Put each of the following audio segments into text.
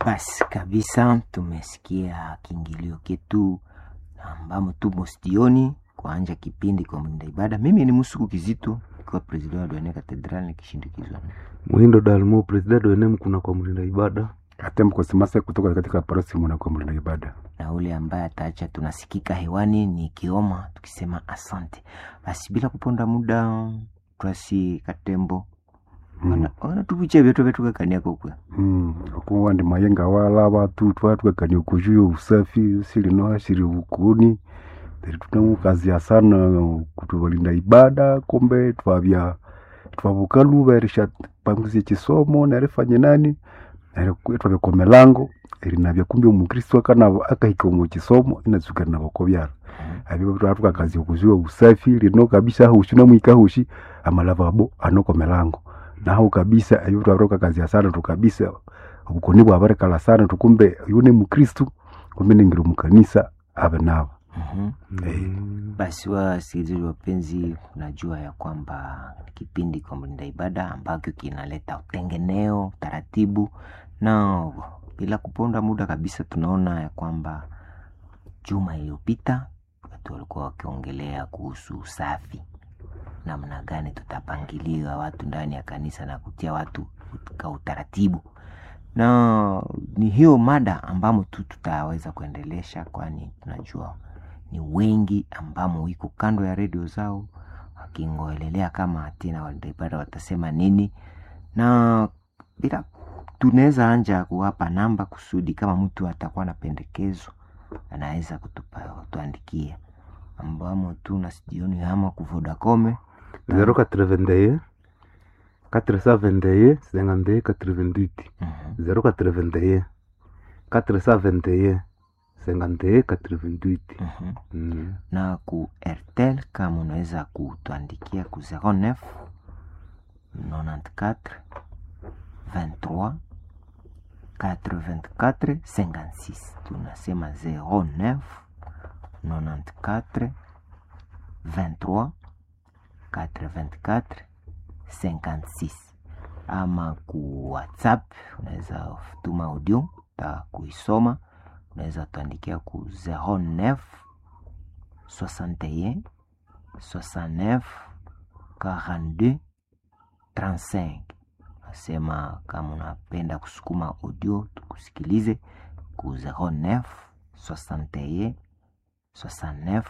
Basi kabisa, tumesikia kiingilio ketu ambamo tumo stioni kuanja kipindi kwa mlinda ibada. Mimi ni Musuku Kizito, ikiwa president wa Duane Cathedral nikishindikizwa Muhindo Dalmo, president wa NEM kuna kwa mlinda ibada. hata mkosimasa kutoka katika parosi mwana mlinda ibada. na ule ambaye ataacha tunasikika hewani ni Kioma tukisema asante. Basi bila kuponda muda, twasi Katembo Mm. wanatuvicha vyetu vyetu kakaniako kwe Mm. okuwa ndi mayenga wala batu twatwekania ukujuya usafi silino shiri ukuni Teri tunamukazia sana kutuvalinda ibada kombe twavya twavukaluva erisha panguzie chisomo nerifanye nani nere twavya komelango erinavya kumbe omukristu akanava akahika omu chisomo inazuka navako vyala avyo tukakazia okuzuya usafi lino kabisa hushi namwika hushi amalavabo anokomelango naho kabisa avyo twavirokakazia sana tukabisa obukoni bwabarekala sana tukumbe yune mukristu kumbe ningira mukanisa ave navo Mhm. Eh. Basi wasikilizaji wapenzi, najua ya kwamba kipindi kwa mlinda ibada ambacho kinaleta utengeneo utaratibu, na bila kuponda muda kabisa, tunaona ya kwamba juma iliyopita watu walikuwa wakiongelea kuhusu usafi, namna gani tutapangilia watu ndani ya kanisa na kutia watu katika utaratibu, na ni hiyo mada ambamo tu tutaweza kuendelesha, kwani tunajua ni wengi ambamo wiko kando ya redio zao wakingoelelea kama tena walinda ibada watasema nini, na bila tunaweza anja kuwapa namba kusudi kama mtu atakuwa na pendekezo anaweza kutupa kutuandikia, ambamo tu na sijioni ama ku Vodacom 081 471 52 88 Mhm. 081 471 52 88 Mhm. Mm. na ku Airtel kama unaweza kutuandikia ku 09 94 23 84 56 tunasema 09 94 23 84 56 ama ku WhatsApp unaweza tuma audio ta kuisoma unaweza tuandikia ku 09 61 69 42 35 nasema kama unapenda kusukuma audio tukusikilize ku 09 61 69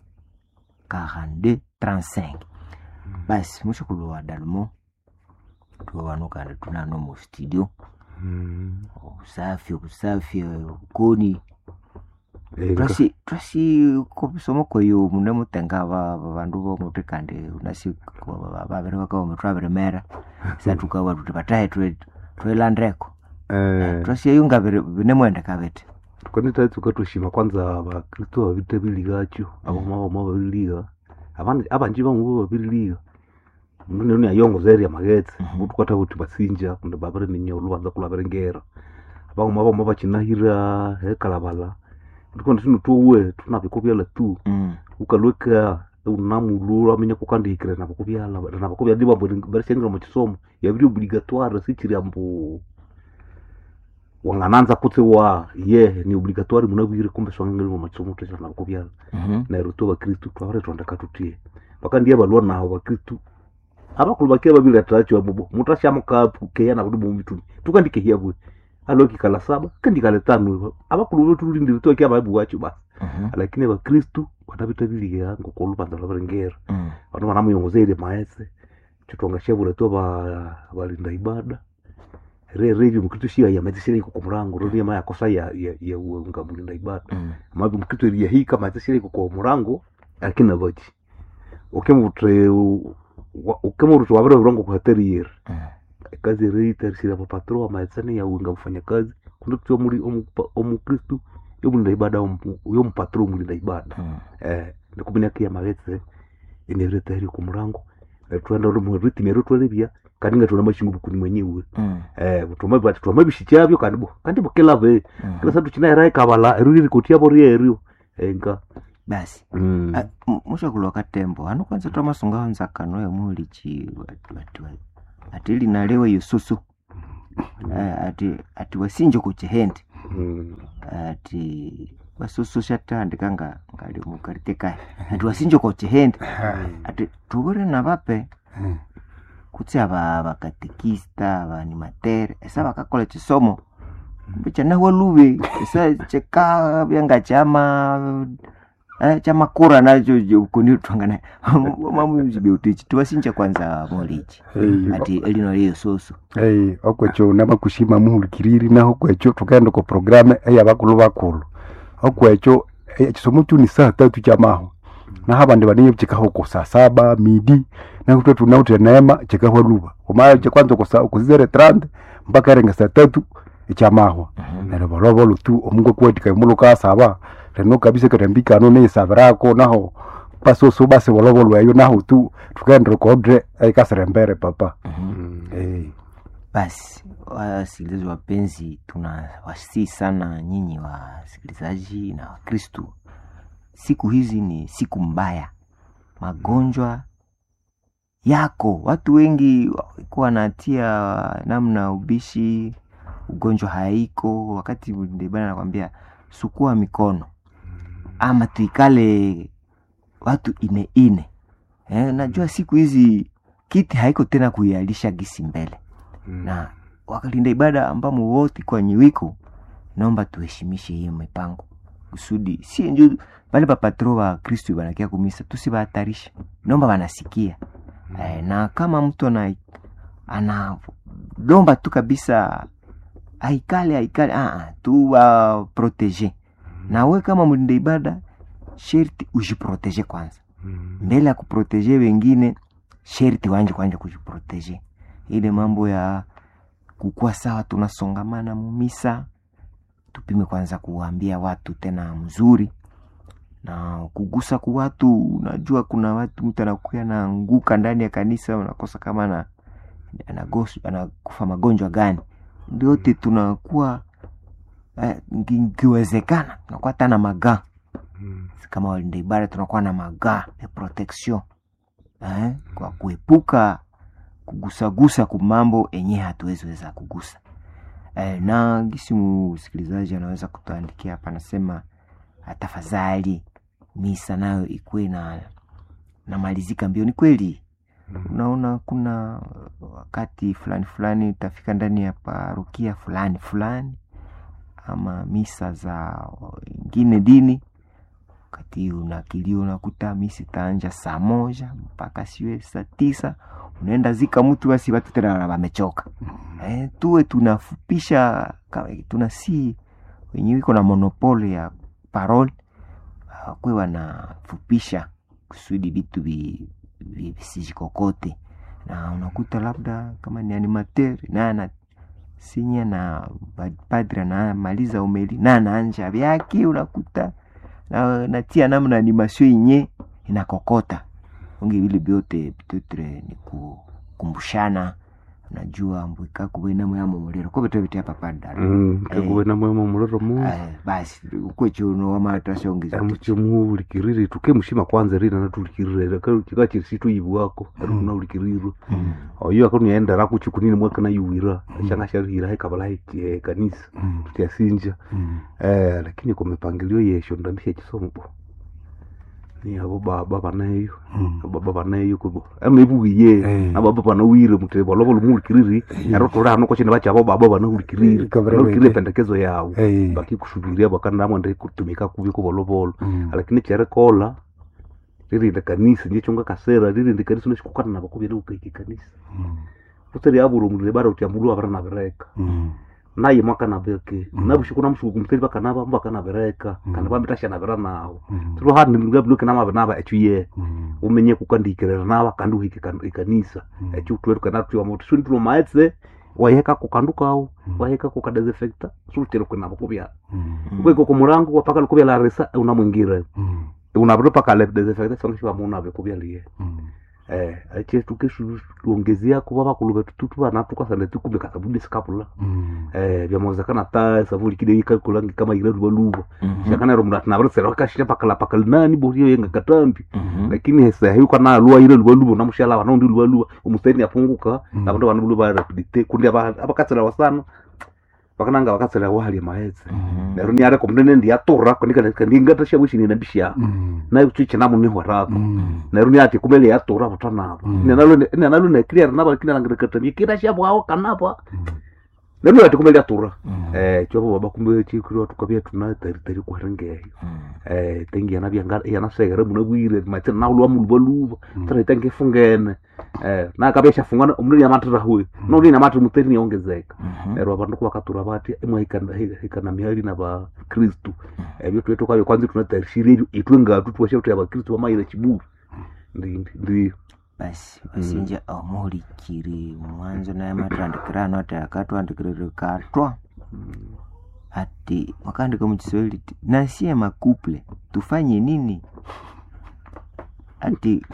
42 35 basi mwisho kulowa dalmo tuwawanukanda tunano mu studio Mm. usafi usafi ukoni Eh, twasi twasi kobisomo koyo mune mutenga ba ba- bandu bomuti kandi unasi ko- ba- babiri bakaome twabiremera satukawa tuti batahe twe- twelandeko eh, twasi eyunga binemwende kabete kwani taitsuka tushima kwanza bakristo babite biligacho abama bama babiliga abandi abanji bamu babiliga mundu nenu yayongoza eri amagetsi Mhm. mutu kwata kuti basinja kundi babiri ninya olubanza kulabiringera abaguma bama bakinahira ekalabala ndikondi sinu tuwe tunabikubyala tu Mm, ukalweka unamulu amenya kukandikira nabakubyala nabakubyala ndi bambo barishengira mu kisomo yabiri obligatoire sikiri ambu wangananza kutse wa ye ni obligatoire munabwire kumbe swangangiri mu makisomo tesha nabakubyala mhm, nairo tu bakristu twabare twandaka tutie paka ndiye balwa naho bakristu abakulu bakia babili atacho abubo mutashamuka keya na budu mitumi tukandike hiya bwe aloki kala saba kandikale tano abakulu betu lindiri to kia babu wacho basi mhm, lakini abakristu banabita biliga ngokolu banza labarengera mm, bano banamuyongozere maese chitwangashabura to ba balinda ibada re re mkristo shia ya mazishire iko kumurango ro ya makosa ya ya, ya unga mulinda ibada mm, mabi mkristo ya hii kama mazishire iko kwa murango lakini abachi ukemutre ukemurutu wabere urongo kwa hatari yer mm. kazi re tarisira pa patro wa maesane ya unga mfanya kazi kundu tu muri omukristo yo mulinda ibada yo mpatro mulinda ibada Mm. eh ndikumenya kia magetse inere tayari ku murango twenda rumu ritimi ero twalebya kandi nga tuna mashingu bukuni mwenyewe Mm. eh butuma bati tuma bishikyabyo kandi bo kandi bukela be Mm. kila satu china era ikabala ero riri kotia bo ryerio enga basi mm. Ah, m- mushakulwa katembo ano kwanza twamasunga nzakano yomulichi atili nalewe yususu eh, ati ati wasinje kuchihende Mm. ati vasososhatandika nga ngali mukaritekae ati wasinje kuchihende ati tuvure na vape Mm. kutsi ava vakatekista avanimatere esa vakakola chisomo kumbe chanahwa luve esa cheka vyanga chama eh, chamakura nacho kunitwangana mamuzibeutichi tiwasinja kwanza molichi Hey, ati elino liyo soso hey, okwecho namakushima muhulikiriri naho kwecho tukaenda ku programe eya bakulu bakulu okwecho eh, chisomo chu ni saa tatu chamaho naho abandi baniye chikaho ku saa saba midi naho twe tunaute neema chikaho luba kumayo chakwanza kusa kuzere trande mpaka erenga saa tatu echamahwa nero bolobolo tu omungu kwetika muluka saba reno kabisa kerembikano ne sabrako naho pasoso basi bolobolo eyo naho tu tukaenda kodre aikasirembere papa Mm. hey. basi wasikilizaji wapenzi tuna wasii sana nyinyi wasikilizaji na wakristu siku hizi ni siku mbaya magonjwa yako watu wengi walikuwa wanatia namna ubishi ugonjwa haiko wakati ndebana nakwambia sukua mikono ama tuikale watu ine ine eh, najua siku hizi kiti haiko tena kuialisha gisi mbele Mm. na wakalinda ibada ambamo wote kwa nyiwiko naomba tuheshimishe hiyo mipango kusudi si nju pale papatro wa kristu banakia kumisa tusibahatarisha naomba wanasikia eh, na kama mtu ana analomba tu kabisa aikale aikale ah, tu wa protege na we kama mlinda ibada sherti ujiprotege kwanza Mm. mbele ya kuprotege wengine sherti wanje kwanja kujiprotege ile mambo ya kukuwa sawa tunasongamana mumisa tupime kwanza kuwaambia watu tena mzuri na kugusa ku watu unajua kuna watu mtu anakuya naanguka ndani ya kanisa unakosa kama na anagosu- anakufa magonjwa gani ndiote tunakuwa eh, ngi- ngiwezekana tunakuwa hata na magaa Mm. kama walinda ibada tunakuwa na magaa ya protection eh, kwa kuepuka kugusagusa kumambo enye hatuwezi weza kugusa eh, na gisi msikilizaji anaweza kutuandikia hapa anasema "Ah, tafadhali misa nayo ikuwe na namalizika mbio ni kweli unaona kuna wakati fulani fulani utafika ndani ya parokia fulani fulani ama misa za ingine dini wakati unakilio unakuta misi itaanja saa moja mpaka siwe saa tisa unaenda zika mtu basi watu tena wamechoka eh, tuwe tunafupisha ka- tunasi wenye iko na monopole ya parole kwe wanafupisha kusudi vitu vi- vi- visijikokote na unakuta labda kama ni animateur na ana sinya na ba- padri anamaliza umeli na anaanja vyake unakuta na, natia namna animation yenye inakokota unge vile vyote pitetre ni kukumbushana najua mbwika kuwena yamo muliro ko beto bete hapa padari Mm. tekuwena mwema mulero mu Eh, basi ukwechono wamatashaongeza amuchimuulikirire tuke mushima kwanza rina natulikirire chika chirisi tuyivu wako arunahulikirirwe oyo akoniendera kuchikunini mwakana yuwira shanga sharihira hekabala heki kanisa Mm. tutyasinja Mm. eh lakini kwa mipangilio yesho ndambisha chisomo bo ni abo baba banayo Mm. baba banayo kubo amebugiye Eh. na baba banawire mutebo lobo lumulikiriri ero tora hano ko chine bachabo baba banahulikiriri Kabra nahulikirire wete. pendekezo yawo Eh. bakikusubiria bakandamo ndi kutumika kubi kubolobolo Mm. lakini cherekola ririnde kanisa ndiye chunga kasera ririnde kanisa nashikukana nabo kubira ukaiki kanisa Mm. utari aburo mulile bara utyambulu abara nabereka Mm. naye mwaka nabeke Mm. nabushiku namushuku muteri bakanaba mbaka nabereka Mm. kana bamitasha nabera nawo Mm. tiro handi ngabluke nama naba echuye Mm. umenye kukandikirira naba kandi uhike kan- ikanisa Mm. echu tweru kana tuwa mutu suni tulo maetse wayeka kukandukawo Mm. wayeka kukadesinfecta sulutero kwenabo kubya Mm. kweko kumulango wapaka lukubya la resa unamwingira Mm. unabro paka le desinfecta songa shiwa muna be kubya liye Mm. eh ache tukesu tuongezea kuba bakulu betu tutu bana tukasana tukumbe kasabudi sikapula Mm. eh byamozekana ta savuli kide ikakulangi kama ile ruba luba Mhm. shakana ro mnat na bro sera kashira pakala pakala nani bo hiyo yenga katambi Mhm. lakini hesa hiyo kana lua ile luba luba na mushala wana ndi luba luba umusteni apunguka Mm. na bantu bana luba rapidite kundi aba abakatsela wasana bakananga bakatsela wali maetse Mhm. nero ni are komnene ndi atora kondika ndingata shabushini na bishya Mm. na chiche namu ni hwarako Mm. nero ni ati kumele yatora batanabo Mm. nenalo nenalo ne clear naba kina langrekatani kira shabu hao kanapa Mm. nero ati kumele yatora Mhm. eh chobo baba kumbe chikiro tukabya tuna tari tari kwarengeyo Mhm. eh tengi yana byanga yana segere muna bwire mate na ulwa mulwa luba Mm. tara tengi fungene eh na kabya shafungana umuri ya matara huwe no ni na matara muteri ni ongezeka Mhm. ero abantu kwakatura bati emwe ikana ikana mihali na ba kristu ebyo twetu kabyo kwanza tunatarishire itwe ngatu twashe tuya ba kristu bamayire kiburu ndi ndi basi wasinja omuhulikiri mwanzo naye matandikirano ati akatwandikirire katwa ati wakaandika mukiswahili ti nasie makuple tufanye nini ati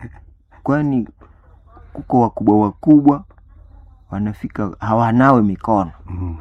kwani kuko wakubwa wakubwa wanafika hawanawe mikono Mm.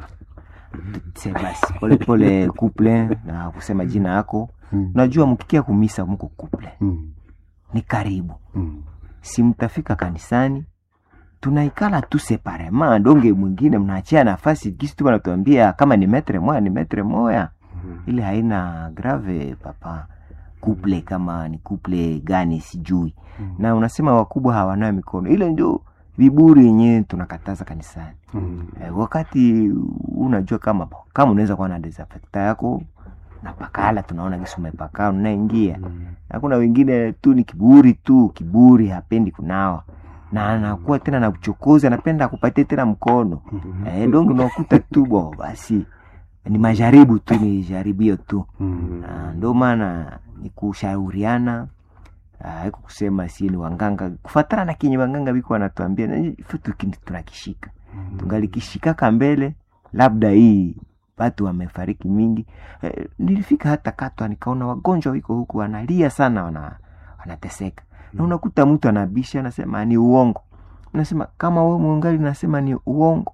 se basi polepole kuple na kusema jina yako Mm. najua mkikia kumisa mko kuple Mm. ni karibu Mm. si mtafika kanisani tunaikala tu separema donge mwingine mnaachia nafasi kisi tu wanatuambia kama ni metre moya ni metre moya ile haina grave papa kuple kama ni kuple gani sijui Mm. na unasema wakubwa hawanayo mikono ile ndio viburi yenyewe tunakataza kanisani Mm. e, wakati unajua kama kama unaweza kuwa na desinfecta yako na pakala tunaona kisi umepakala unaingia Mm. na kuna wengine tu ni kiburi tu kiburi hapendi kunawa na anakuwa tena na uchokozi anapenda akupatie tena mkono Mhm. eh, donge unakuta tu bo basi ni majaribu tu ni jaribio tu Mm. Na ndio maana ni kushauriana ah, haiko kusema si ni wanganga kufatana na kenye wanganga biko wanatuambia na hicho tu kini tunakishika tungalikishikaka mbele labda hii watu wamefariki mingi eh, nilifika hata katwa nikaona wagonjwa wiko huku wanalia sana wana, wanateseka na unakuta mtu anabisha anasema ni uongo nasema kama we mwangali nasema ni uongo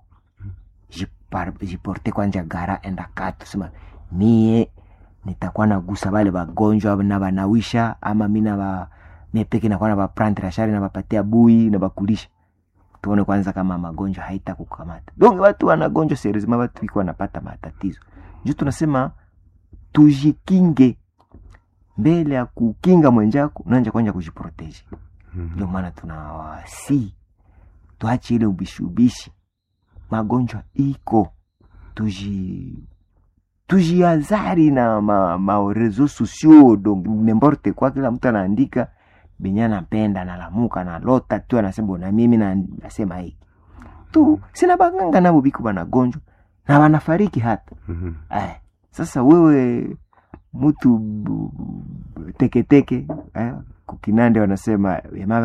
jipar- jiporte kwanja gara enda katu sema mie nitakuwa nagusa wale wagonjwa na wanawisha ama mi naba mepeke nakuwa na baprantira na bapatia bui na bakulisha tuone kwanza kama magonjwa haita kukamata donc watu wanagonjwa seriezima watu iko wanapata matatizo juu tunasema tujikinge mbele ya kukinga mwenjako unanja kwanja kujiproteje ndio maana tunawasi tuache ile ubishi ubishi magonjwa iko tuji tujiazari na ma, ma reseaux sociaux donc n'importe quoi kila mtu anaandika benye anapenda nalamuka nalota tu anasema na mimi na- nasema hiki tu sina baganga nabo biko banagonjwa na wanafariki hata Aya, sasa wewe mtu bu- bu- teketeke eh, kukinande wanasema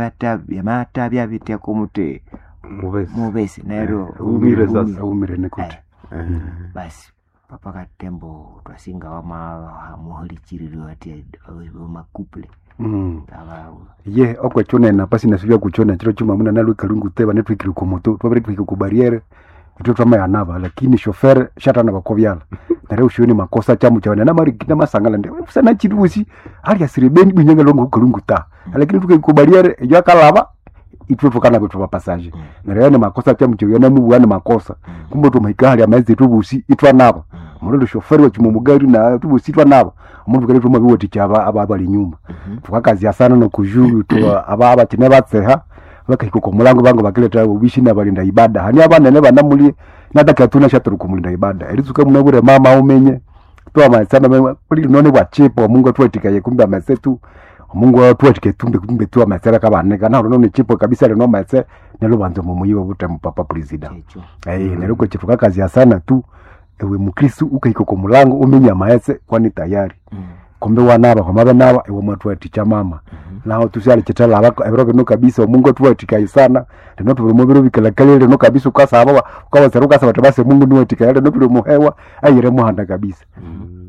yamata byavityako mute mubesi mubesi naero umire sasa. aumire nikuti basi papa katembo twasinga wama muholichiriro ati makuple Mm. aba ye okwe chonena pasi nasivya kuchona chiro chuma muna nalu kalungu teba netwikiri kumoto twabere twike ku barriere ito twama yanava lakini shofer shatana bakovyala nare ushoni makosa chamu chawana na mari kina masangala ndi sana chirusi ali asiribeni binyanga longo kalungu ta lakini twike ku barriere yo kalava itwe tukana kwetu pa passage nare yana makosa chamu chawana mu wana makosa kumbe to maikali amaize tubusi itwa nabo mulondo shoferi wa chimomugari na tubusi itwa nabo umuntu kale tuma biwoti chaba aba bali nyuma tukakazia sana nokujuru tu aba abakine batseha bakahika ku mulango bango bakileta ubishi na balinda ibada hani abanene banamuli nataka tuna shaturu kumulinda ibada erizuka munabure mama umenye tu amasema kuli none bwa chipo mungu tuwetikaye kumbe amasetu mungu tuwetike tumbe kumbe tu amasera kabane kana none chipo kabisa leno amase nelo banzo mumuyiwe bute mpapa president checho eh nero ko chifuka kazi sana tu ewe mukristu ukahika ku mulango umenya maese kwani tayari kombe wanaba kwamabe naba ewe mwatu waticha mama naho tusyali chitala abako ebiro bino kabisa omungu tuwatikai sana lino tubiri mubiro bikalakali lino kabisa ukasaba ukawazera ukasaba tabase mungu niwatikai lino tuli muhewa ayire muhanda kabisa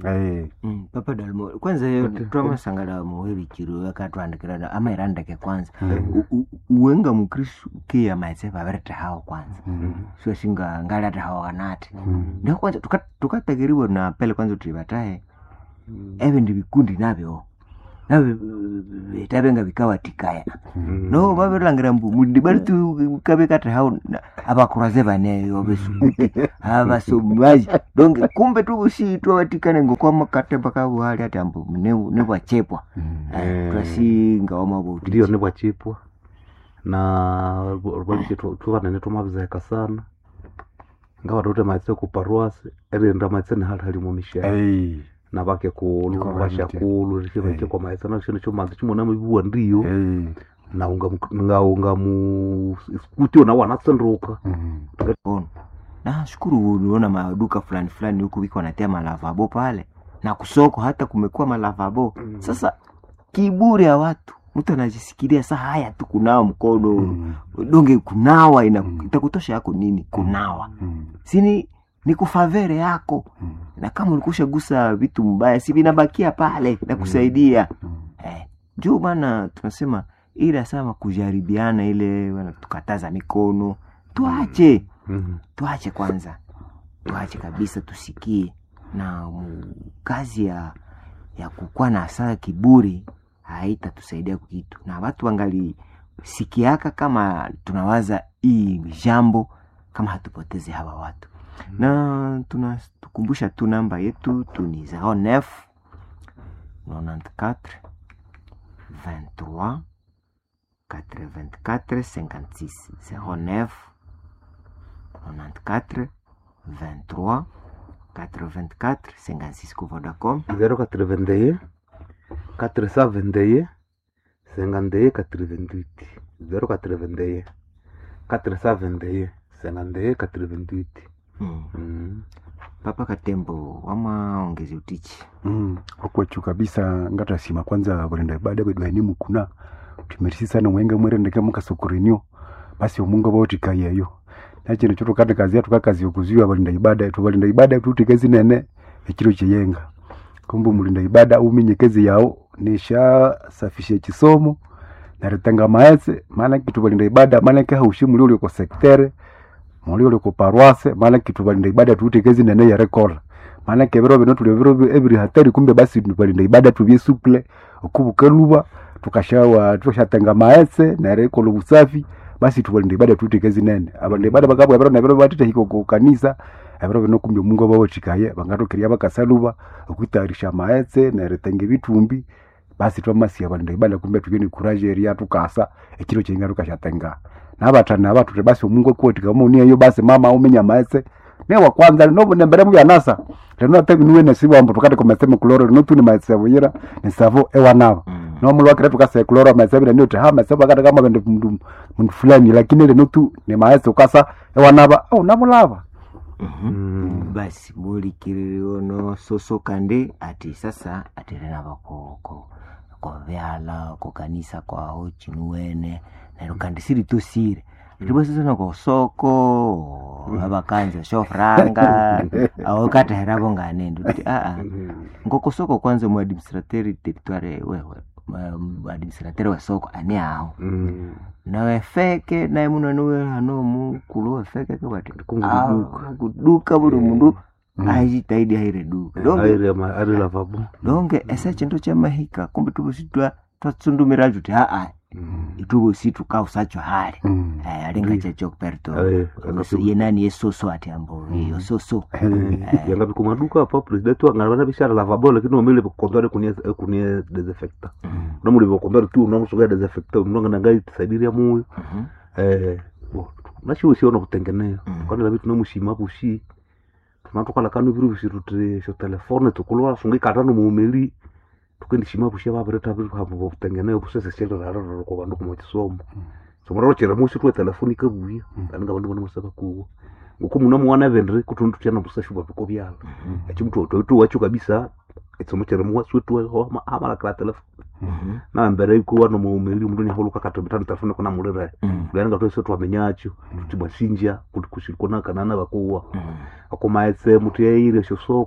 Eh, Mm, papa dalmo kwanza yo Ati- twamasangala muweri chiro yakatwandikira ama irandeke kwanza mm, U- u- uwenga mukristu kiya maitse vaverete hawo kwanza mm, sio singa ngalate hawo kanati mm, ndio kwanza tuka- tukatakiriwa na pele kwanza kuti vatahe Mm. eve ndi vikundi navyo nave vitavenga vikawatikaya Mm. no vavelangira mbu mudibali tu kave kati hao avakuraze vaneyo vesukuti avasomaji donge kumbe tuvusiitwa vatikane ngokwama katemba kavuhali ati ambu nevachepwa mm. Eh. twasinga wamavoti ndiyo nibwachipwa na rwalishe tuvanene twamavizeka sana ngawa tote maitse ku paruasi erienda maitse ni hali halimo misheni Eh, na vake kulu Iko vashakulu Eh. richivache kwa maitse na chino chomanzi chimona mivuwa ndiyo eh, na unga nga unga mu kutio na wanatsenduka mm, ono na shukuru uliona maduka fulani fulani huku viko wanatia malavabo pale na kusoko hata kumekuwa malavabo sasa kiburi ya watu mtu anajisikilia saa haya tu kunawa mkono mm, donge kunawa ina, Mm. itakutosha yako nini kunawa mm, sini ni kufavere yako mm, na kama ulikusha gusa vitu mbaya si vinabakia pale na kusaidia mm. eh, juu bana tunasema ile asama kujaribiana ile bana tukataza mikono tuache Mhm. tuache kwanza tuache kabisa tusikie na mu- kazi ya ya kukuwa na saa kiburi haitatusaidia kitu na watu wangali sikiaka kama tunawaza hii jambo kama hatupoteze hawa watu na tunatukumbusha tu namba yetu tu ni 09 94 23 84 56 09 94 23 84 56 ku Vodacom 081 471 51 88 081 471 51 88 mm. Mm. Papa Katembo wamaongezi utichi Mm, okwechu kabisa ngatasima kwanza balenda ibada bedu hainimu kuna timerisi sana mwenga mwerendeke mukasokorenio basi omunga bautika yeyo nachino cho tukate kazi yatu kakazi yokuziwa balinda ibada tu balinda ibada tutikezi nene ekiro cheyenga kumbe mulinda ibada uminyekezi yao nisha safisha chisomo naritanga maese maana kitu balinda ibada maana ke haushi muli uli ko sektere muli uli ko parwase maana kitu balinda ibada tutikezi nene ya rekola maana ke biro bino tulio biro ebiri hatari kumbe basi balinda ibada tubye suple okubuka luba tukashawa tukashatenga maese na rekola usafi basi tubalinda ibada tutikezi nene abalinda ibada bakabwa biro na biro batita hiko ku kanisa ebiro bino kumbe mungu bawotikaye bangatokeria bakasaluba okwitayarisha maese neretenge bitumbi basi twamasiya balinda ibada kumbe tugeni kuraje eria tukasa ekiro chenga tukashatenga nabatana abatu basi omungu okuwotika munia yo basi mama umenya maese ne wa kwanza no nembere mu yanasa reno ate niwe nesibambo tukate komeseme kuloro no tuni maese buyira nesavo ewanaba mm. no mulu wakire tukase kuloro maese bile nyote ha maese bakata kama bende mndu mndu fulani lakini le nutu ne maese ukasa ewanaba au namulava Mhm. Mm. basi mulikiriono soso kande ati sasa atirena bako ko ko vyala ko kanisa kwao chinuwene nero kandi siri to siri ribo sasa nako soko abakanza shofranga au katahera bonganendo ti a a ngoko soko kwanza mu administrateur territoire wewe mu administrateur wa soko ani ao Mm. nawe feke naye muno niwe hano mukulu wefeke kebati Kunguduka. kuduka buli mundu Mm. aijitahidi haire duka donge aire ama- ari lavabo donge ese chindu chamahika kumbe tuvosi twatsundumira tuti aa ituvosi tukausacho hali Mm. Eh, alinga checho perto Eh, Onoso- yenani yesoso ati ambo iyo soso yanga bikumaduka apa president wangana bishara lavabo lakini wamile bikontware kunie kunie desinfecta Mhm, namuli bikontware tu namusoga desinfecta mnongana ngai tisaidiria muyo mhm, eh bo nashiwe siona kutengenea Mm. kana labi tunamushima bushi tunatukala kanu biru bishirutire sho telefone tukulwa sungi katano muumeli tukendishima bushi babareta biru hapo kutengenea busese shelo raro ko bandu kuma kisomo somoro chera mushi tu telefoni kabuya Mm. kandi ngabandu bana musaba kuwo nguko muna mwana vendere kutundu tyana busashu babiko byalo mhm, echi mtu otoito wacho kabisa etsomo chera muwa swetu wa amala kala telefoni mhm, na mbere ikuwa no muumeli mundu nyahuluka katobitana telefoni kuna mulira mhm, kulanga twese twamenyacho tuti mwasinja kuti kushikona kanana bakuwa mhm. akomaetse mutu yaire sho soko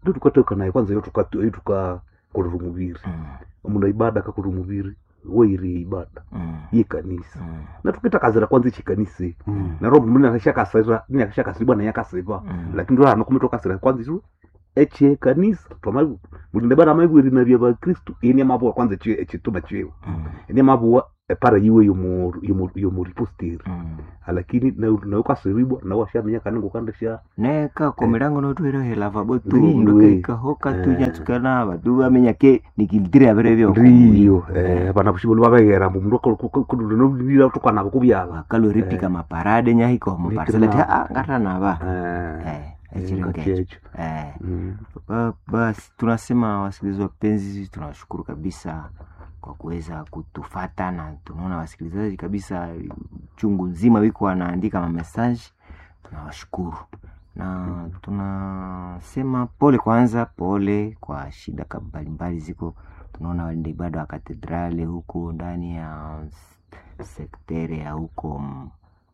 ndio tukatoka naye kwanza yo tuka- yo tukakolera omubiri Mm. omundu aibada akakolera omubiri weiri ibada Mm. yekanisa Mm. na tukitakazira kwanza echikanisa Mm. naro mundu nakashakasira nakashakasibwa naye akasiba Mm. lakini ndo hano kumitokasira kwanza isu echekanisa twama mulinda bana maibwirina bya bakristu ini amabuwa kwanza echi- echituma chiwe Mm. ini amabuwa epara yiwe yomu yomu yomu riposteri Mm. lakini naukasiribwa nawashamenya kanengo kandasha neka komilango notwire lavabo tu Ndiyo, ndokaikahoka tu eh. nyatsukana vatu vamenya ke nikilitire avere vyo ndiyo eh, bana bushibolo babegera mbu mundu kudunira tukanabo kubyaba vakaloripika maparade nyahiko muparsela ti Nikirina- a ngatanava eh Eh, echirengecho ngachecho Eh, Mm. ba- basi tunasema wasikilizaji wapenzi tunawashukuru kabisa kwa kuweza kutufata na tunaona wasikilizaji kabisa chungu nzima wiko wanaandika mamesaji tunawashukuru na tunasema pole kwanza pole kwa shida ka- mbalimbali ziko tunaona walinda ibada wa katedrali huku ndani ya s- sektere ya huko M-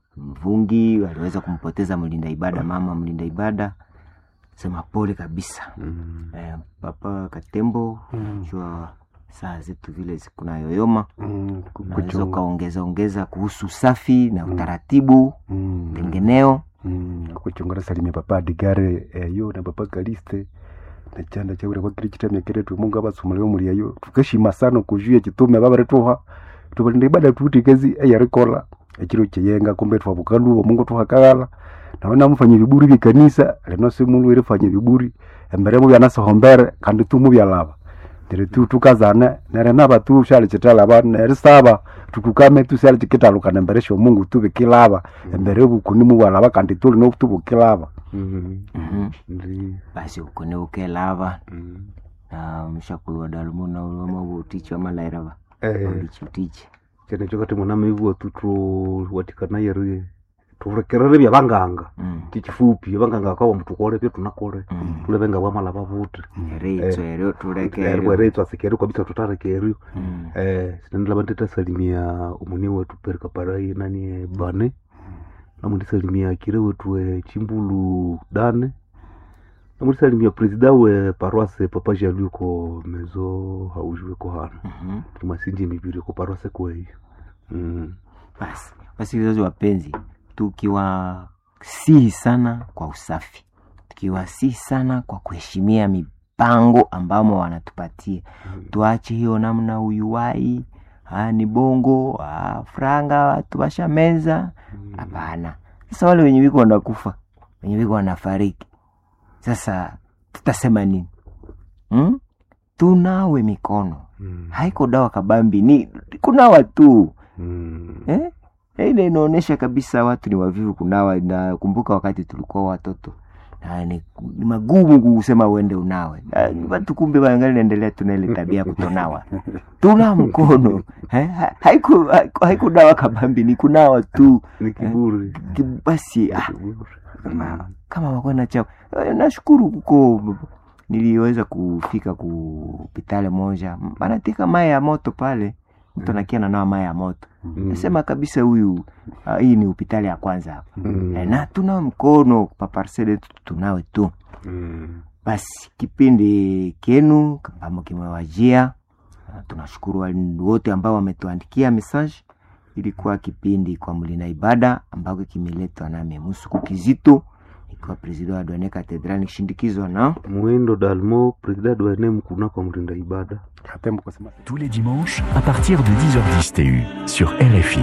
mvungi waliweza kumpoteza mlinda ibada mama mlinda ibada sema pole kabisa Mm. eh, papa katembo Mm. jua saa zetu vile kuna yoyoma Mm. unaweza Kuchunga. ukaongeza ongeza kuhusu usafi na utaratibu Mm. tengeneo Mm. kuchungana salimia papa adigare eyo na papa kaliste na chanda chaura kwa kiri chitamya kire tu mungu abasumale muri ayo tukashima sana kujuya chitume baba retuha tubalinda ibada tuti kezi eyarikola ekiro cheyenga kumbe twabukalu mungu tuhakala naona mufanye viburi bikanisa leno simulu iri fanye viburi embere mu byana sohombere kandi tumu byalaba ndire tu tukazane nere naba tu shali chitala ba nere saba tukukame tu shali chikitalukana embere sho mungu tubikilaba embere bukuni mu bwalaba kandi tuli no tubukilaba Mm. Mhm. Ndi- basi ukone ukelava Mm. na mshakulu wa dalumuna ulwama utichi wa malairava Eh, ulichi utichi chene chokati mwana maivuwa tu watikana yeri turekerere bya banganga Mm, chichifupi abanganga akawa mutukole pyo tunakole mm. tulebenga bwamala babuti ereitso eryo tulekeryo bwereitso asikeri kabisa tutarekeryo Mm, eh sinendela bandita salimia umuni wetu perika parai nani eh, bane namundi salimia kire wetu eh, chimbulu dane namundi salimia presida we paroise papa jalu ko mezo haujwe ko hano mhm. tumasinji mibiri ko paroise kweyo mm. basi wasikilizaji wapenzi tukiwasihi sana kwa usafi tukiwasihi sana kwa kuheshimia mipango ambamo wanatupatia tuache hiyo namna uyuwai ah, ni bongo ah, franga watu washameza hapana sasa wale wenye wiko wanakufa wenye wiko wanafariki sasa tutasema nini hmm? tunawe mikono Mm. haiko dawa kabambi ni kunawa tu Mm. eh? Eh, ile inaonyesha kabisa watu ni wavivu kunawa nakumbuka wakati tulikuwa watoto na ni, ni magumu kusema uende unawe Na, watu kumbe wangali naendelea tuna ile tabia ya kutonawa tuna mkono eh? ha- haiko haiko- haiko dawa kabambi ni kunawa tu ni kiburi Ki- basi ah, Kiburi. kama, kama wakona chao Eh, nashukuru kuko niliweza kufika ku hospitali moja banatika mai ya moto pale mtu anakia nanawa mai ya moto Mm. nasema kabisa huyu ah, hii ni hospitali ya kwanza hapa Mm. Eh, na tuna mkono paparsele tunawe tu Mm. basi kipindi kenu ambamo kimewajia Ah, tunashukuru walimu wote ambao wametuandikia message ilikuwa kipindi kwa mlina ibada ambako kimeletwa nami musuku kizito ikiwa presida wa dwane katedral nikishindikizwa na muindo dalmo presida dwane mkuna kwa mrinda ibada katembo kusema Tous les dimanches à partir de 10h10 TU sur RFI.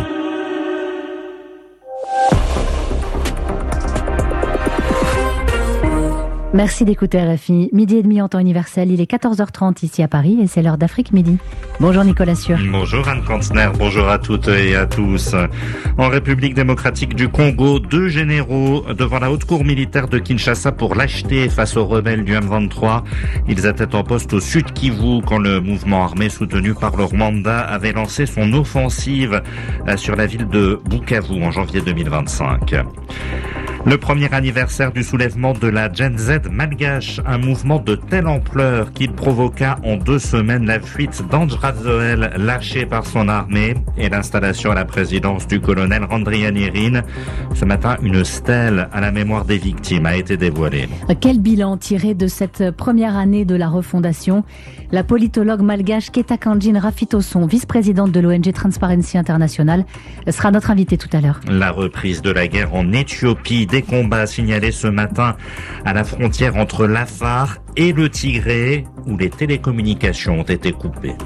Merci d'écouter RFI. Midi et demi en temps universel, il est 14h30 ici à Paris et c'est l'heure d'Afrique Midi. Bonjour Nicolas Sûr. Bonjour Anne Kantner, bonjour à toutes et à tous. En République démocratique du Congo, deux généraux devant la haute cour militaire de Kinshasa pour lâcheté face aux rebelles du M23. Ils étaient en poste au sud Kivu quand le mouvement armé soutenu par le Rwanda avait lancé son offensive euh, sur la ville de Bukavu en janvier 2025. Le premier anniversaire du soulèvement de la Gen Z malgache, un mouvement de telle ampleur qu'il provoqua en deux semaines la fuite d'Andra Zoel lâché par son armée et l'installation à la présidence du colonel Randrianirin. Ce matin, une stèle à la mémoire des victimes a été dévoilée. Quel bilan tiré de cette première année de la refondation La politologue malgache Keta Kanjin Rafitoson, vice-présidente de l'ONG Transparency International, sera notre invitée tout à l'heure. La reprise de la guerre en Éthiopie, des combats signalés ce matin à la frontière entre l'Afar et le Tigré, où les télécommunications ont été coupées.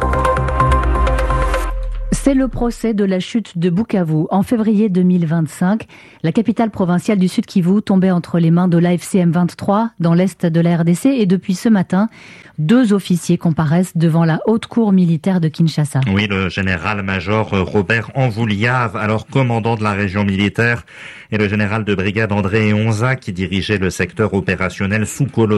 C'est le procès de la chute de Bukavu. En février 2025, la capitale provinciale du Sud Kivu tombait entre les mains de l'AFC M23 dans l'est de la RDC et depuis ce matin, deux officiers comparaissent devant la haute cour militaire de Kinshasa. Oui, le général-major Robert Anvouliave, alors commandant de la région militaire, et le général de brigade André Onza qui dirigeait le secteur opérationnel sous